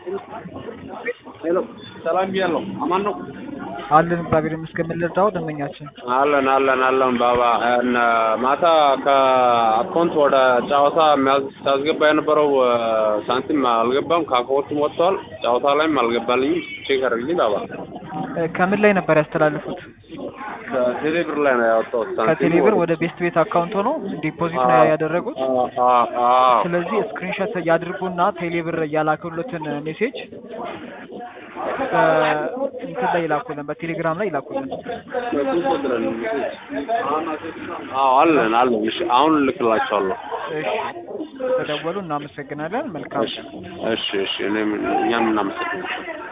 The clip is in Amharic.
ሄሎ ሰላም ብያለሁ። አማን ነው አለን እግዚአብሔር ይመስገን። ምን ልርዳው ደንበኛችን? አለን አለን አለን ባባ እነ ማታ ከአካውንት ወደ ጨዋታ የሚያስገባ የነበረው ሳንቲም አልገባም። ከአካውንቱም ወጥተዋል። ጨዋታ ላይም አልገባልኝም። ቼክ አድርግልኝ ባባ። እ ከምን ላይ ነበር ያስተላለፉት? ከቴሌ ብር ላይ ነው ያወጣሁት። ሳንቲሙ ከቴሌ ብር ወደ ቤስት ቤት አካውንት ሆኖ ዲፖዚት ነው ያደረጉት። አ አ ስለዚህ ስክሪንሾት ያድርጉና ቴሌ ብር ያላኩለትን ሜሴጅ እንትን ላይ ይላኩልን፣ በቴሌግራም ላይ ይላኩልን። አዎ አለን አለን። እሺ አሁን እልክላቸዋለሁ። እሺ ተደወሉ። እናመሰግናለን። መልካም እሺ እሺ እሺ እኔም እኛም እናመሰግናለን።